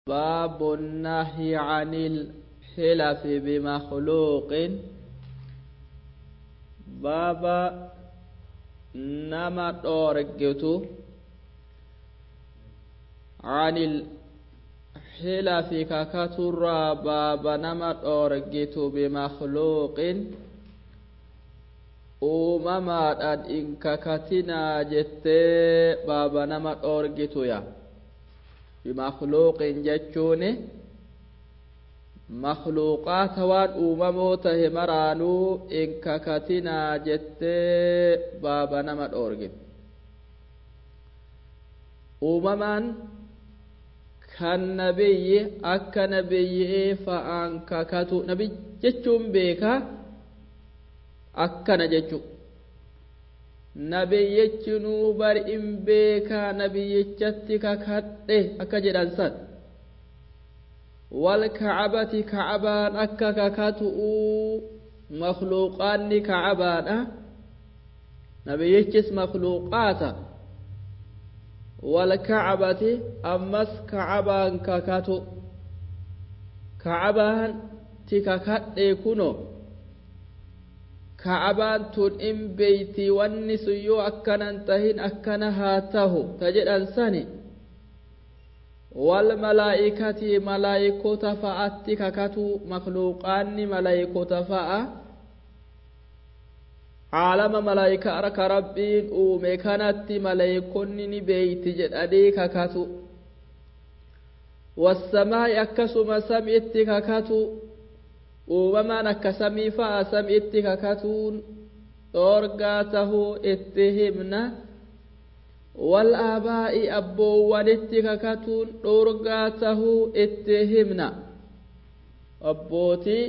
باب النهي عن الحلف بمخلوق باب نما دورجتو عن الحلف ككتر باب نما دورجتو بمخلوق uumamaadhaan in kakatinaa jettee baaba nama dhoorgituya bimakluuqin jechuun makluuqaata waan uumamoo tahe maraanuu in kakatinaa jettee baaba nama dhoorgitu uumamaan kan nabiyyi akka nabiyyii fa'aan kakatu nabi jechuun beekaa akkana jechu nabiyyichinuu bari in beekaa nabiyyichatti kakadhe akka jedhan san wal kacabati kacabaan akka kakatu'uu makluuqaanni kacabaadha nabiyyichis makluuqaata wal kacabati ammas kacabaan kakatu kacabaan ti kakadhe kuno ka'abaan tun in beeyti wanni sun yoo akkanan tahin akkana haa tahu ta jedhan sani wal malaa'ikati malaa'ikota fa'atti kakatu makluuqaanni malaa'ikota fa'a caalama malaa'ikaa arka rabbiin uume kanatti malaa'ikonni ni beeyti jedhanii kakatu wassamaa'i akkasuma samiitti kakatu uumamaan akka samii fa'a samiitti kakatuun dhoorgaa tahuu itti himna wal aabaa'i abboowwanitti kakatuun dhoorgaa tahuu itti himna abbootii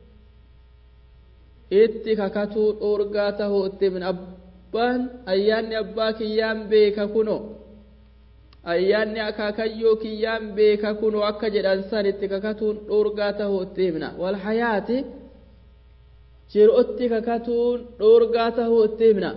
itti kakatuu dhoorgaa tahuu itti himna abbaan ayyaanni abbaa kiyyaan beeka kuno ayyaanni akaakayyoo kiyyaan beeka kunoo akka jedhan san itti kakatuun dhoorgaa tahuu itti himna wal hayaati jiruutti kakatuun dhoorgaa tahuu itti himna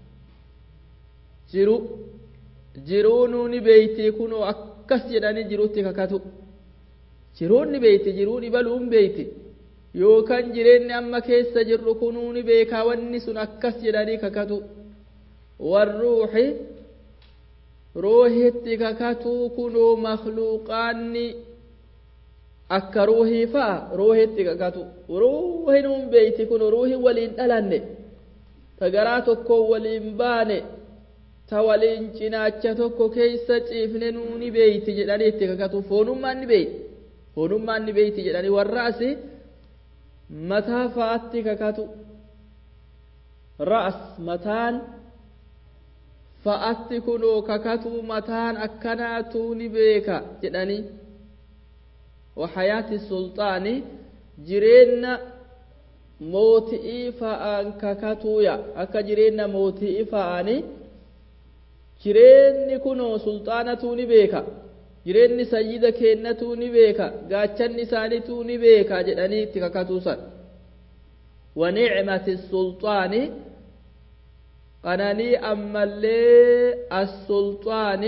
jiru jiruunuu ni beeyti kunoo akkas jedhanii jiruutti kakatu jiruun ni beeyti jiruun ibaluun beeyti yookaan jireenyi amma keessa jirru kunuu ni beekaa wanni sun akkas jedhanii kakatu warruuxi ruuhitti kakatuu kunoo makluuqaanni akka ruuhii fa'a ruuhitti kakatu ruuhin hun beeyti kunoo ruuhin waliin dhalanne ta garaa tokko waliin baane ta waliin cinaacha tokko keessa ciifne nuuni beeyti jedhanii itti kakatu foonummaan ni beeyti foonummaan ni beeyti jedhanii warra asi mataa fa'atti kakatu ra'as mataan fa'atti kunoo kakatuu mataan akkanaatuu ni beeka jedhanii wahayaati sulxaani jireenya mooti'ii fa'aan kakatuuya akka jireenya mooti'ii fa'aani jireenyi kunoo sulxaanatuu ni beeka jireenyi sayyida kennatuu ni beeka gaachanni isaaniituu ni beeka jedhanii itti kakatuusan wanicmati sulxaani qananii ammallee as-sulxaani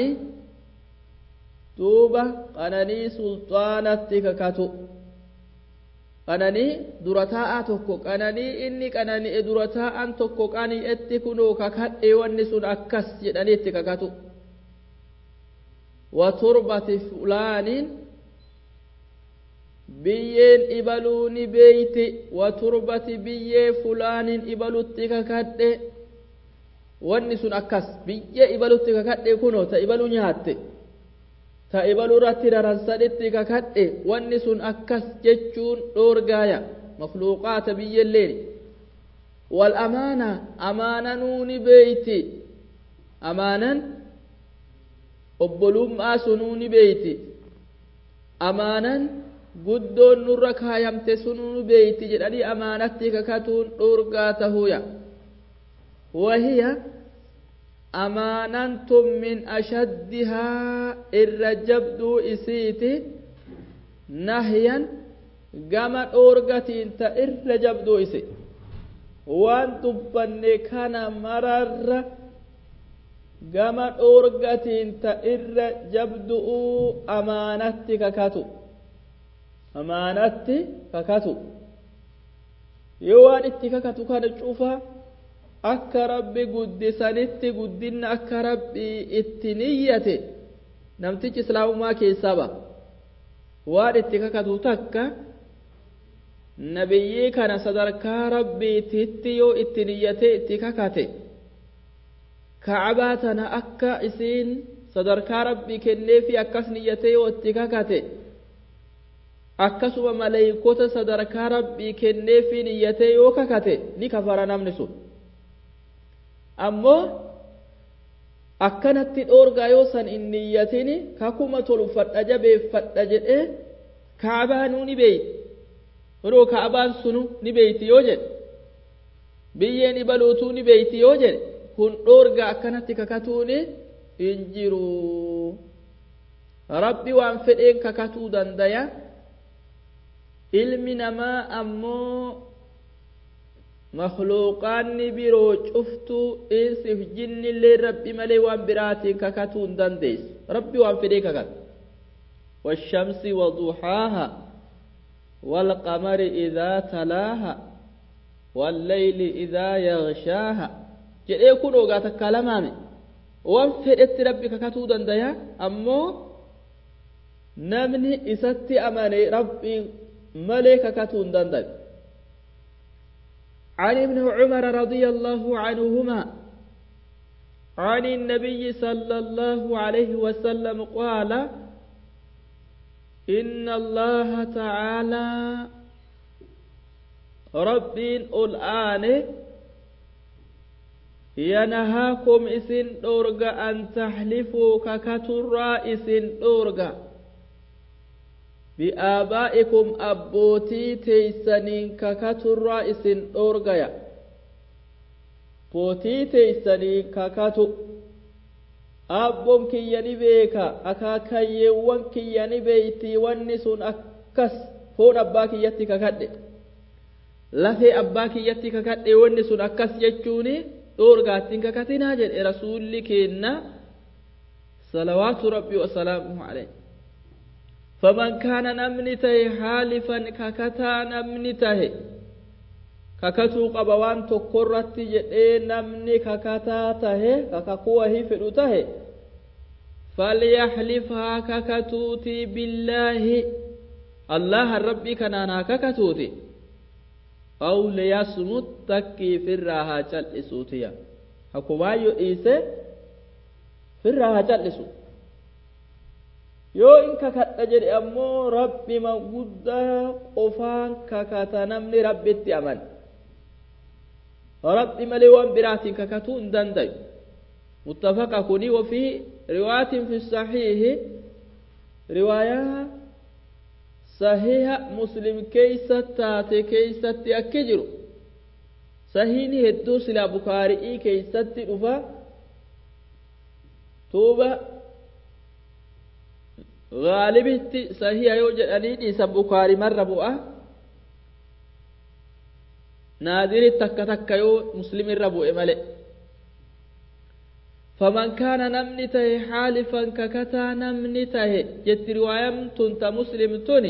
duuba qananii sulxaanatti kakatu qananii dura taa'aa tokko qananii inni qanani'e dura taa'an tokko qani'etti kunoo kakadhe wanni sun akkas jedhaniitti kakatu wa turbati fulaaniin biyyeen ibaluu ni beeyti wa turbati biyyee fulaaniin ibalutti kakadhe wanni sun akkas biyyee ibalutti kakadhe kunoo ta ibaluu nyaatte ta ibaluu irratti daransadhitti kakadhe wanni sun akkas jechuun dhoorgaaya makluuqaata biyyelleen wal amaana amaananuu ni beeyti amaanan obbolummaa sunuu ni beeyti amaanan guddoon nurra kaayamte sunuu ni beeyti jedhanii amaanatti kakatuun dhoorgaa tahuuya وهي أمانة من أشدها الرجبد إسيتي نهيا قام أورغتي انت الرجبد إسي وان تبني كان مرر gama dhoorgatiin ta irra jabdu'uu amaanatti kakatu amaanatti kakatu yoo waan itti kakatu kana cufa akka rabbi guddisanitti guddinna akka rabbi itti niyyate namtichi islaamummaa keessaa ba waan itti kakatu takka nabiyyii kana sadarkaa rabbiititti yoo itti niyyate itti kakate ka'abaa tana akka isiin sadarkaa rabbii kenneefi akkas niyyate yoo itti kakate akkasuma maleeykota sadarkaa rabbii kenneefi niyyate yoo kakate ni kafara namni sun ammoo akkanatti dhoorgaa yoo san hin niyyatini kakuma tolfadha jabeeffadha jedhee kaabaa nuu ni beeyti yeroo kaabaan sunu ni beeyti yoo jedhe biyyeen ibaluutuu ni beeyti yoo jedhe kun dhoorgaa akkanatti kakatuuni hin jiru rabbi waan fedheen kakatuu dandaya ilmi namaa ammoo makluuqaanni biroo cuftuu insiif jinnillee rabbi malee waan biraatiin kakatuu hin dandeessu rabbi waan fedhee kakata والشمس وضحاها والقمر إذا تلاها والليل إذا يغشاها jedhee kun ogaa takkaa lamaame waan fedhetti rabbi kakatuu dandaya ammoo namni isatti amane rabbi malee kakatuu hin dandayu عن ابن عمر رضي الله عنهما عن النبي صلى الله عليه وسلم قال إن الله تعالى رب الآن ينهاكم إسن دورغا أن تحلفوا ككترى إسن دورغا بآبائكم أبوتي تيسنين ككترى إسن دورغا بوتي تيسنين ككتو abboon kiyya ni beeka akaakayyeewwan kiyya ni beeyti wanni sun akkas foon abbaa kiyyatti kakadhe lafee abbaa kiyyatti kakadhe wanni sun akkas jechuuni dhoorgaattiin kakatinaa jedhe rasuulli keenna salawaatu rabbii wasalaamuhu alayh faman kaana namni tahe haalifan kakataa namni tahe kakatuu qaba waan tokkorratti jedhee namni kakataa tahe kakakuu wahii fedhu tahe falyahlif haa kakatuuti billaahi allahan rabbii kanaan haa kakatuuti aw liyasmut takkii firraa haa cal'isuutiya hakumaayyo dhiise firraa haa cal'isu yoo in kakadha jedhe ammoo rabbima guddaa qofaan kakata namni rabbitti amane rabbi malee waan biraatiin kakatuu hin dandayu muttafaqa kuni wafii riwaayatin fi sahiihi riwaayaa sahiha muslim keeysa taate keeysatti akki jiru sahiini hedduu silaa bukaari'ii keeysatti dhufa tuuba gaalibitti sahiha yoo jedhanii dhiisan bukaari marra bu'a naadiritti takka takka yoo muslim irra bu'e male فمن كان نمني تهي حالفا ككتا نمني تهي جت روايم تنت مسلم تني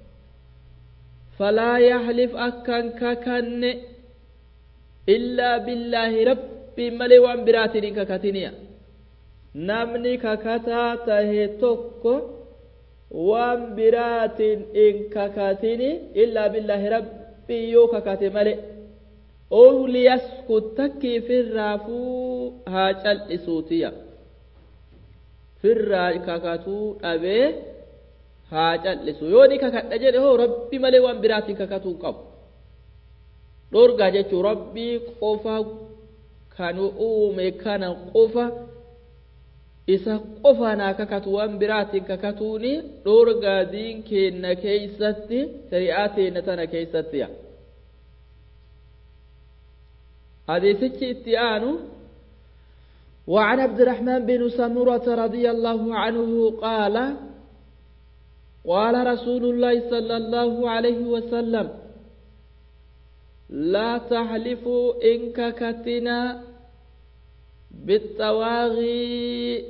فلا يحلف أكن ككن إلا بالله ربي ملي وان براتني ككتنيا نمني ككتا تهي توكو وان برات إن ككتني إلا بالله ربي يو ككتي ملي أو ليسكت تكي في الرافو هاجل إسوتيا في الراكاكاتو أبي هاجل إسو يوني كاكات أجل هو ربي ملي وان براتي كاكاتو قب دورغا جيتو ربي قفا كانوا أومي كان قفا isa qofa naa kakatu waan biraatiin kakatuuni dhoorgaa diin keenna keeysatti shari'aa teenna tana keeysattiya حديثك اتيان وعن عبد الرحمن بن سمرة رضي الله عنه قال قال رسول الله صلى الله عليه وسلم لا تحلفوا إن ككتنا bixawaaqii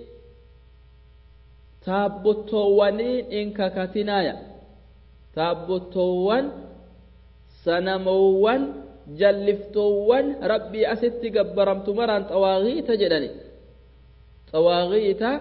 taabbottoowwaniin in kakatinaaya taabbottoowwan sanamoowwan jalliftoowwan rabbii asitti gabbaramtu maraan xawaaqiita jedhani xawaaqiita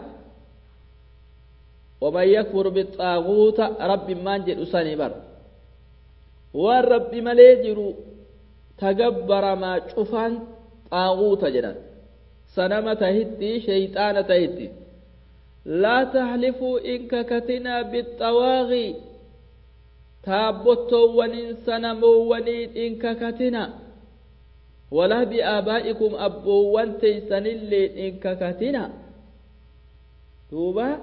waman yakfur bixaaguuta rabbi maan jedhu sani bar waan rabbi malee jiru tagabbaramaa cufaan xaaguuta jedhan sanama tahitti sheyxaana tahitti laa tahlifuu in kakatinaa bixawaaqii taabbottoowwaniin sanamoowwaniin in kakatina walaa bi'aabaa'ikum abboowwan teeysanillee in kakatina duuba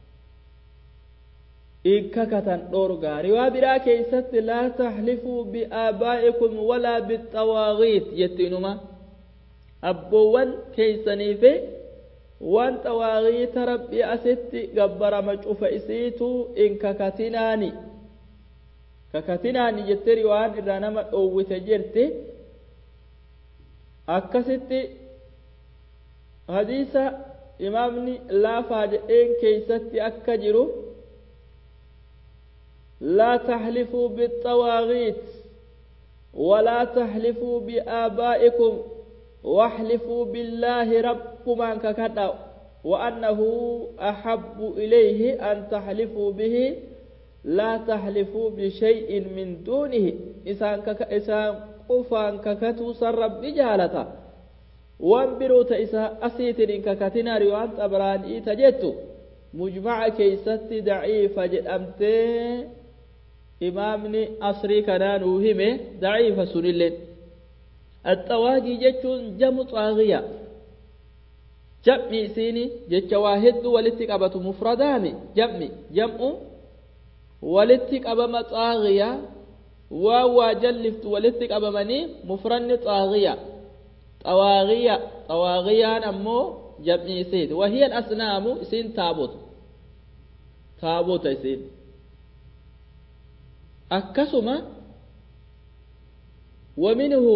in kakatan dhorgaa riwaa biraa keeysatti laa tahlifuu bi'aabaa'ikum walaa bixawaaqiit jettinuma abboowwan keeysaniife waan xawaaqiita rabbii asitti gabbarama cufa isiitu in kakatinaani kakatinaani jette riwaan irraa nama dhoowwite jirti akkasitti hadiisa imaamni laafaa jedheen keeysatti akka jiru لا تحلفوا بالطواغيت ولا تحلفوا بآبائكم واحلفوا بالله ربكما ككدا وأنه أحب إليه أن تحلفوا به لا تحلفوا بشيء من دونه إسان كك إسان قفان ككتو سرب بجالتا وان بروت إسا أسيتر ككتنا ريوان أبران إيتا جتو مجمع كيست ضعيفة جدأمتي imaamni asrii kanaa nuu hime daciifa sunilleen axawaagii jechuun jamu xaagiya jam'i isiini jecha waa hedduu walitti qabatu mufradaami jam'i jam'u walitti qabama xaagiya waan waa jalliftu walitti qabamanii mufranni xaagiya xawaagiya xawaagiyaan ammoo jam'i isiiti wahiya asnaamu isiin taabota taabota isiin akkasuma waminhu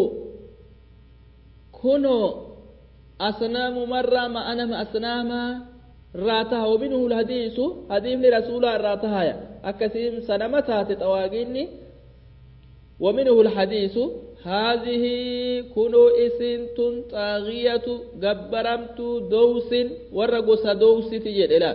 kunoo asnaamu marraa ma'anama asnaamaa irraa taha waminhu lhadiisu hadiifni rasuulaa irraa tahaya akkasiin sanama taate xawaaqiinni ومنه الحديث هذه كنو إسنت طاغية جبرمت دوس ورقص دوس تجد لا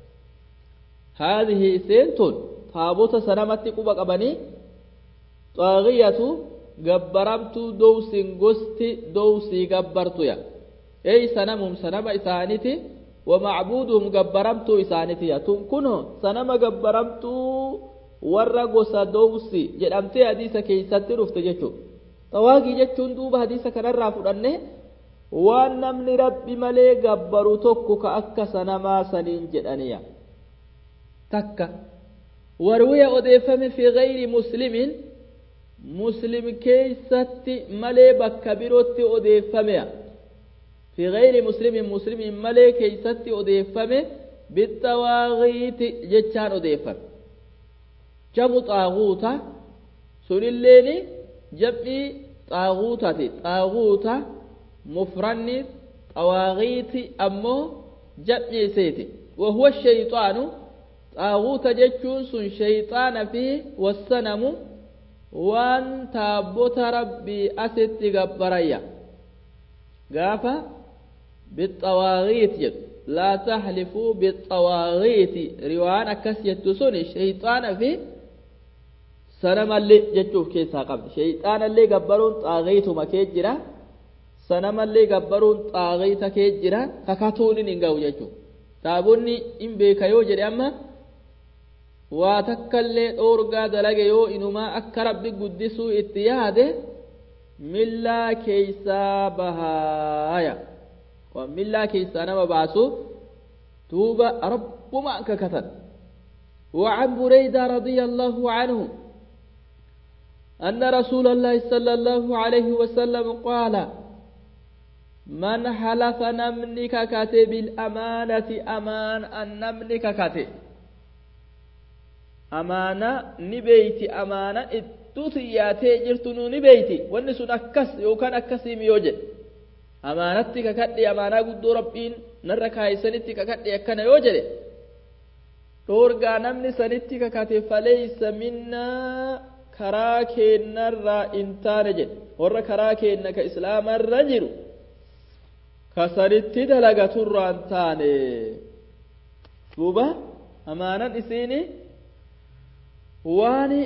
هذه إسنت taabota sanamatti quba qabanii xaagiyatu gabbaramtuu dowsin gosti dowsii gabbartuya ey sanamum sanama isaaniti wamacbuuduhum gabbaramtuu isaanitiya tun kuno sanama gabbaramtuu warra gosa dowsi jedhamtee hadiisa keeysatti dhufte jechuu xawaagii jechuun duuba hadiisa kanarraa fudhanne waan namni rabbi malee gabbaru tokko ka akka sanamaa saniin jedhaniya takka وروي أضيفم في غير مسلم مسلم كيست ملي بكبيروت أضيفم في غير مسلم مسلم ملي كيست أضيفم بالتواغيت جتان أضيفم جم طاغوتا سن الليل جمعي طاغوتة طاغوتة مفرن طواغيت أمو جمعي سيتي وهو الشيطان xaaguuta jechuun sun shayxaana fi wassanamu waan taabbota rabbii asitti gabbarayya gaafa bixawaaqiit jedhu laa tahlifuu bixawaaqiiti riwaan akkas jettu sun shayxaana fi sanamallee jechuuf keessaa qabdi shayxaanallee gabbaruun xaaqiituma kee jira sanamallee gabbaruun xaaqiita kee jira kakatuun hin ga'u jechuudha taabonni hin beeka yoo jedhe amma waa takkallee dhoorgaa dalage yoo inumaa akka rabbi guddisuu itti yaade millaa keeysaa bahaaya waan millaa keeysaa nama baasu duuba rabbuma kakatan وعن بريدة رضي الله عنه أن رسول الله صلى الله عليه وسلم قال من حلف نمنك كاتب الأمانة أمان النمنك كاتب amaana ni beeyti amaana idduu xiyyaatee jirtu nu ni beeyti wanni sun akkas yookaan akkasiimi yoo jedhe amaanatti kakadhe amaanaa guddoo rabbiin narra kaayisanitti kakadhe akkana yoo jedhe dhoorgaa namni sanitti kakate faleysa minnaa karaa keennarraa in taane jedhe warra karaa keenna ka islaamarra jiru ka sanitti dalagaturraa in taane duuba amaanan isiini waan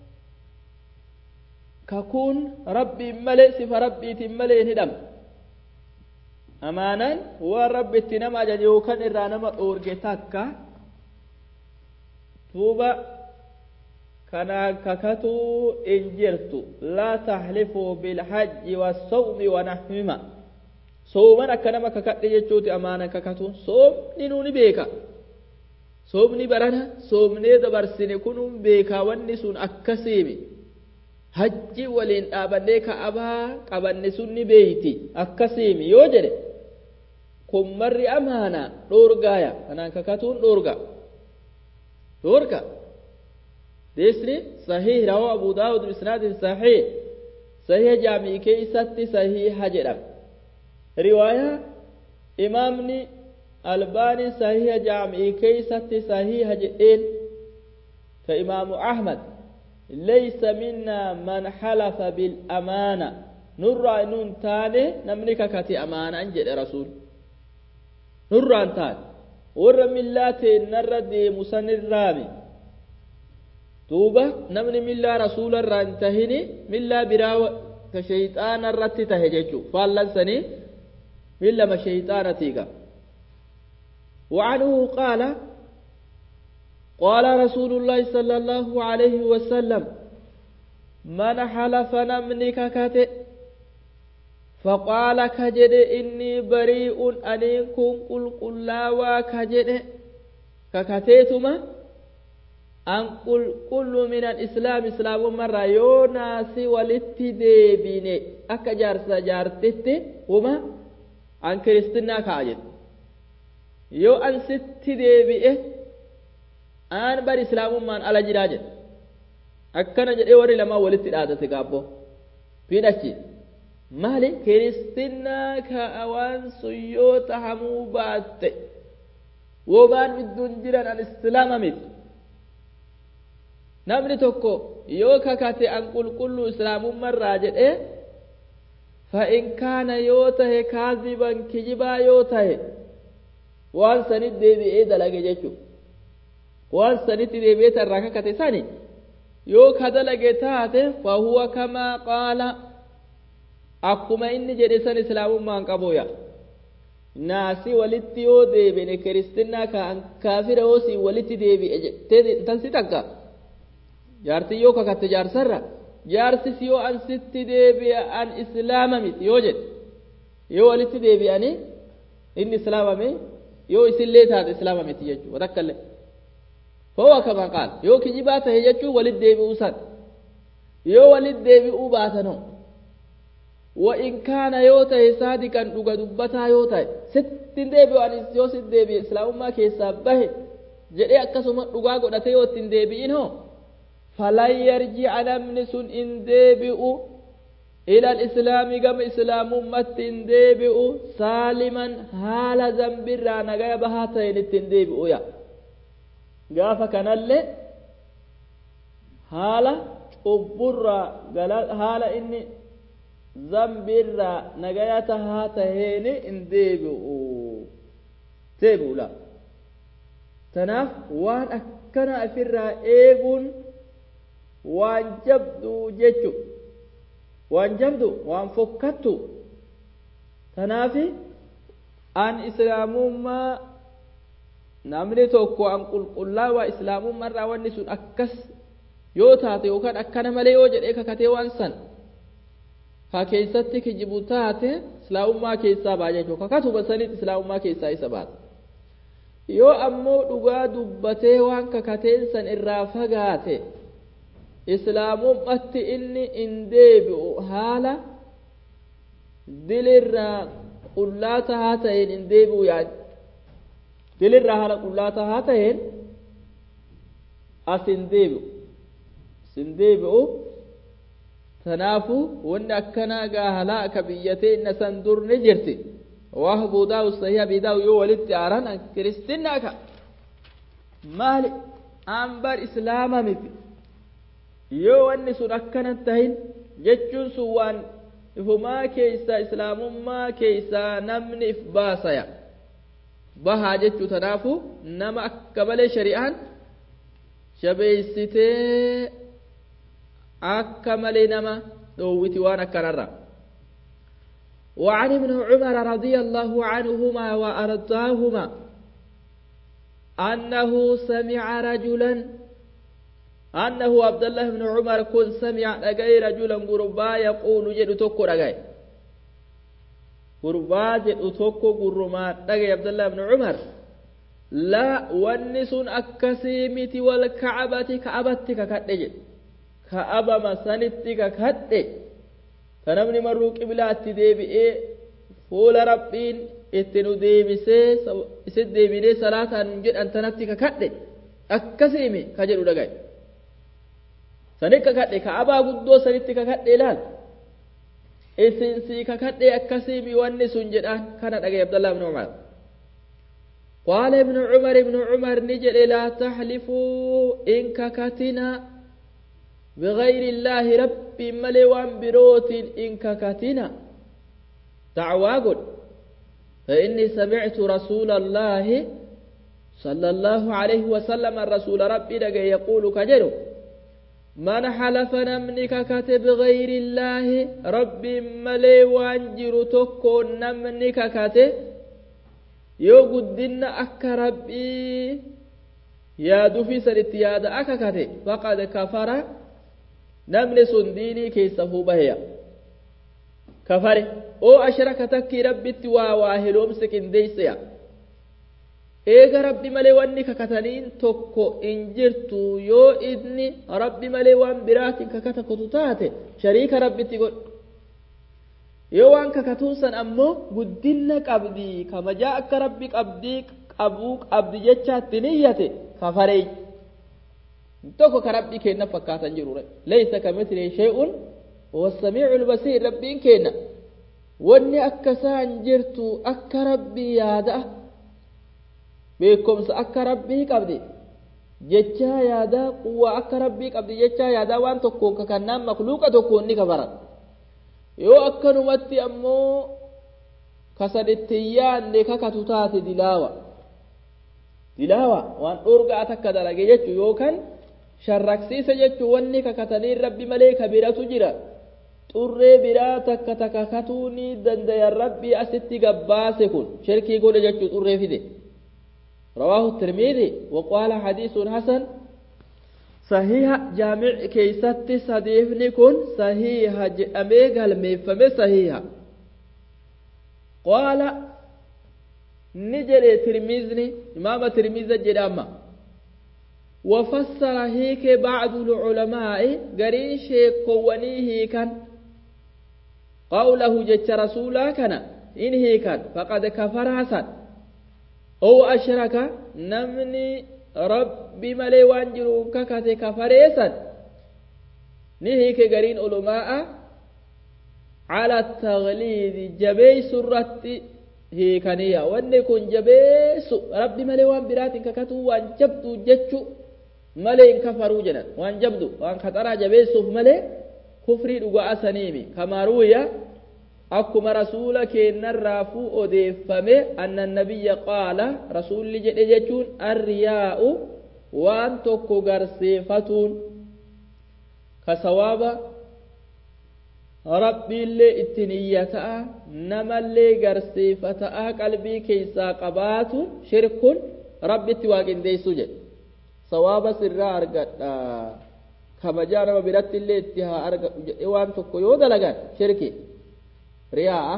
kakuun rabbiin malee sifa rabbiitiin malee hin hidhamne amaanaan waan rabbi itti nama ajaje yookaan irraa nama dhoorge takka duuba kanaan kakatuu in jirtu laa tahlifuu bilhajji wassawmi wanahwima sooman akka nama kakadhe jechuuti amaanan kakatuun soomni nuuni beeka soomni barana soomnee dabarsine kunuun beekaa wanni sun akkasiimi hajji waliin dhaabannee ka'abaa qabanne sun ni beeyti akkasiimi yoo jedhe kun marri amaana dhoorgaaya kanaan kakatuun dhoorga dhoorga deesni sahih rawaa abu daawud bisnaadin sahih sahih jaamii keeysatti sahiha jedhama riwaayaa imaamni albaanii sahiha jaamii keeysatti sahiha jedheen ka imaamu ahmad ليس منا من حلف بالأمانة نرى نون تاني نمني ككتي أمانة أنجل رسول نرى تاني ور من لا نرى دي مسن الرامي توبة نمني من لا رسول الرانتهني من لا براو كشيطان الرت تهججو فالله سني من لما شيطان تيغا وعنه قال قال رسول الله صلى الله عليه وسلم من حلف نمنك كته فقال كجد إني بريء أنيكم قل قل لا وكجد ككتيتما أن قل كل من الإسلام إسلام مرة يوناسي ولتديبيني أكجار سجارتت وما أن كريستنا كاجد يو أن ستديبئه aan bar islaamummaan ala jiraa jedhe akkana jedhee warri lamaa walitti dhaadate gaabbo fidhachi maali kiristinnaa ka'a waan sun yoo tahamuu baatte wobaan idduun jiran an islaama miti namni tokko yoo kakate an qulqulluu islaamummarraa jedhe fa'in kaana yoo tahe kaaziban kijibaa yoo tahe waan sanit deebi'ee dalage jechuudha waan sanitti deebi'ee irraa kakate sani yoo ka dalage taate fahuwa kamaa qaala akkuma inni jedhe san islaamummaan qabuya naasi walitti yoo deebine kiristinnaa kaan kaafira yoo si walitti deebi'e jettee tan si takka jaartii yoo kakatte jaarsarra jaarsis yoo an sitti deebi'a an islaama miti yoo jedhe yoo walitti deebi'anii inni islaamame yoo isillee taate islaama miti jechuudha watakkallee فهو كما قال يو كجبات هيجتشو ولد ديبئو سن يو ولد ديبئو باتنو وإن كان يوتا صادقا دوغا دبتا يوتا ستين ديبئو أن يو ست ديبئ إسلام ما كيسا به جدي أكسوما دوغا قدت يو تين ديبئين هو فلا يرجع نمن سن إن ديبئو إلى الإسلام كما إسلام متين ديبئو سالما حال زنبرا نغايا بهاتين التين ديبئو يا gaafa kanallee haala cubburraa haala inni zambiirraa nagaya tahaa taheeni in deebi'u deebi'ula tanaaf waan akkana ofirraa eeguun waan jabdu jechu waan jabdu waan fokkattu tanaafi an islaamummaa namni tokko an qulqullaawaa islaamummaarraa wanni sun akkas yoo taate yookaan akkana malee yoo jedhee kakatee waan san ka keessatti kijibu taate islaamummaa keessaa baa jechuudha kakatuma sanitti islaamummaa keessaa isa baata yoo ammoo dhugaa dubbatee waan kakateen san irraa fagaate islaamummatti inni in deebi'u haala dilirraa qullaa tahaa ta'een in deebi'u yaadde dilirraa haala qullaa tahaa ta'een as hin deebi'u as hin deebi'u tanaafu wanni akkanaa gaahalaa ka biyyatee inna san dur ni jirti waa abuudaawu sahii abiidaawu yoo walitti aaran kiristinaa ka maali ambar islaama miti yoo wanni sun akkanan tahin jechuun sun waan ifumaa keeysaa islaamummaa keeysaa namni if baasaya bahaa jechuu tanaafu nama akka malee shari'aan jabeeysitee akka malee nama dhoowwiti waan akkanarra وعن ابن عمر رضي الله عنهما وأرضاهما أنه سمع رجلا أنه عبد الله بن عمر كن سمع لقي رجلا قربا يقول جد تكو لقي قربا جد تكو قرما لقي عبد الله بن عمر لا ونس أكسيمت والكعبة كعبتك كتجد كعبة مسنتك كتجد فنمني مروا قبلات ديبئي فول ربين itti nu deebisee isit deebinee salaataan jedhan tanatti kakadhe akkasiimi ka jedhu dhagaye sanit kakadhe ka'abaa guddoo sanitti kakadhe ilaal isin sii kakadhe akkasiimi wanni sun jedhaan kana dhagaye abdallah ibnu umar قال ابن عمر ابن عمر نجل لا تحلفوا إن ككتنا بغير الله ربي ملوان بروت إن ككتنا دعوا قل فإني سمعت رسول الله صلى الله عليه وسلم الرسول ربي لقى يقول كجرو من حلف نمنك كتب غير الله ربي ملي وانجر تكو نمنك كتب يو قدن أك ربي يا دفي سرت يا أك كتب فقد كفر نمن سنديني كيسه بهيا كفره oo ashraka takki rabbitti waa waa hiloomse qindeeyseya eega rabbi malee wanni kakataniin tokko in jirtu yoo inni rabbi malee waan biraatiin kakata kutu taate shariika rabbitti godh yoo waan kakatuun san ammoo guddinna qabdii kamajaa akka rabbi qabdii qabuu qabdi jechaatti niyyate kafareey tokko ka rabbii kenna fakkaatan jirure laysa kamithlihi shay'un wasamiicu lbasiir rabbiin kenna wanni akka isaan jirtu akka rabbii yaada beekomsa akka rabbii qabdi jechaa yaadaa quwwaa akka rabbii qabdi jechaa yaadaa waan tokkoon kakannaan makluuqa tokkoon ni kafaran yoo akkanumatti ammoo kasaditti yaanne kakatu taate dilaawa dilaawa waan dhorgaa takka dalage jechu yookaan sharraksiisa jechu wanni kakatanii rabbi malee kabiratu jira xurree biraa takka takka katuu ni dandayan rabbii asitti gabbaase kun shirkii godhe jechuu xurree fide رواه الترمذي وقال حديث حسن صحيح جامع كيست صديفني كن صحيح جامع قلمي فمي صحيح قال نجري ترمذني إمام ترمذي جداما وفسر هيك بعض العلماء قرين شيخ قوانيه كان قوله جت رسولا كان إن هي كان فقد كفر حسن أو أشرك نمني ربي ملي وانجرو ككت كفريسا نهيك قرين علماء على التغليظ جبي سرت هي كانيا وان يكون جبيس ربي ملي وان برات ككتو وان جبدو جتشو ملي كفروا جنا وان جبدو وان خطر جبيسوف ملي kufrii dhugaa saniimi kama ruwiya akkuma rasuula keennarraafuu odeeffame anna nabiyya qaala rasuulli jedhe jechuun arriyaa'u waan tokko garsiifatuun ka sawaaba rabbiillee itti niyyata'a namallee garsiifata'a qalbii keessaa qabaatu shirkun rabbitti waaqindeessu jedhe sawaaba sirraa argadha kabajaa nama biratti illee itti haa argadhu jedhee waan tokko yoo dalagan shirki riyaa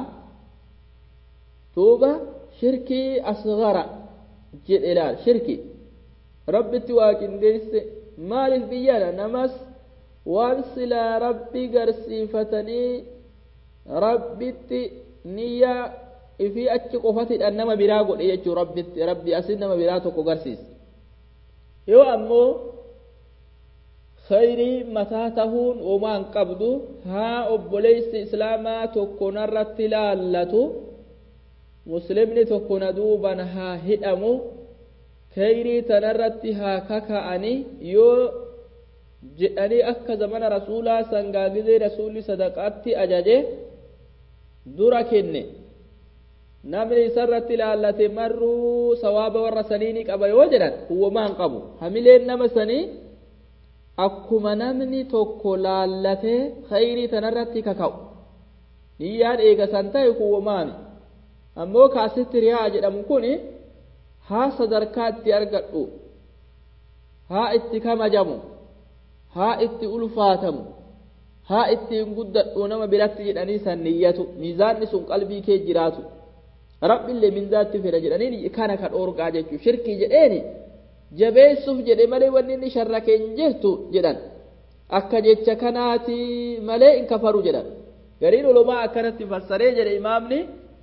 tuuba shirkii asgara jedhe ilaal shirki rabbitti waaqindeesse maaliif biyyana namas waan silaa rabbi garsiifatanii rabbitti niyyaa ifii achi qofatidhaan nama biraa godhe jechuu rabbitti rabbi asin nama biraa tokko garsiise yoo ammoo khayrii mataa tahuun uumaan qabdu haa obboleessi islaamaa tokko narratti laallatu muslimni tokko na duuban haa hidhamu khayrii tanarratti haa kaka'ani yoo jedhanii akka zamana rasuulaa sangaagizee rasuulli sadaqaatti ajaje dura kenne namni isarratti laallate marruu sawaaba warra sanii ni qaba yoo jedhan uumaan qabu hamileen nama sanii akkuma namni tokko laallatee khayrii tanarratti kaka'u niyyaan eegasan ta'e kuwwamaami ammoo kaasitti riyaa jedhamu kun haa sadarkaa itti argadhu haa itti kamajamu haa itti ulfaatamu haa ittiin guddadhu nama biratti jedhanii san niyyatu miizaanni sun qalbii kee jiraatu rabbillee minzaatti fedha jedhanii kana ka dhoorgaa jechuu shirkii jedheeni jabeessuuf jedhe malee wanni inni sharra keenya jirtu jedhan akka jecha kanaati malee in kafaru jedhan gariin ulumaa akkanatti fassaree jedhe imaamni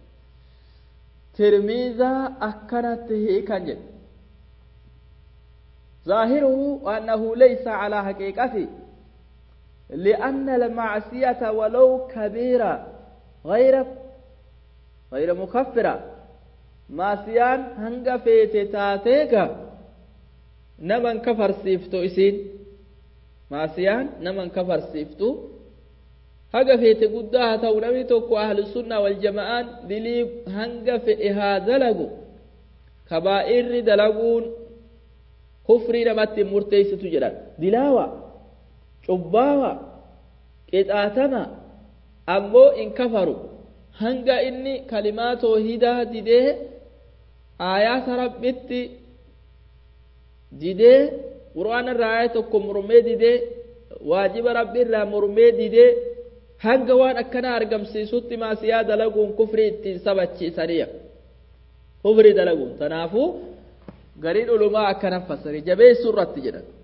tirmiizaa akkanatti hiikan jedhe ظاهره أنه ليس على حقيقته لأن المعصية ولو كبيرة غير غير مكفرة معصيان هنگا فيت تاتيكا نمن كفر سيفتو إسين معصيان نمن كفر سيفتو haga feete guddaa haa ta'u namni tokko ahlu sunnaa wal jama'aan dilii hanga fe'e haa dalagu kabaa'irri dalaguun kufrii namatti murteessitu jedhan dilaawa cubbaawa qixaatama ammoo in kafaru hanga inni kalimaa toohidaa didee aayaata rabbitti didee qur'aana irraa aaya tokko mormee didee waajiba rabbi irraa mormee didee hanga waan akkana argamsiisutti maasiyaa dalaguun kufrii ittiin sabachiisaniya kufrii dalaguun tanaafuu gariin ulumaa akkana fassari jabeessuu irratti jedhan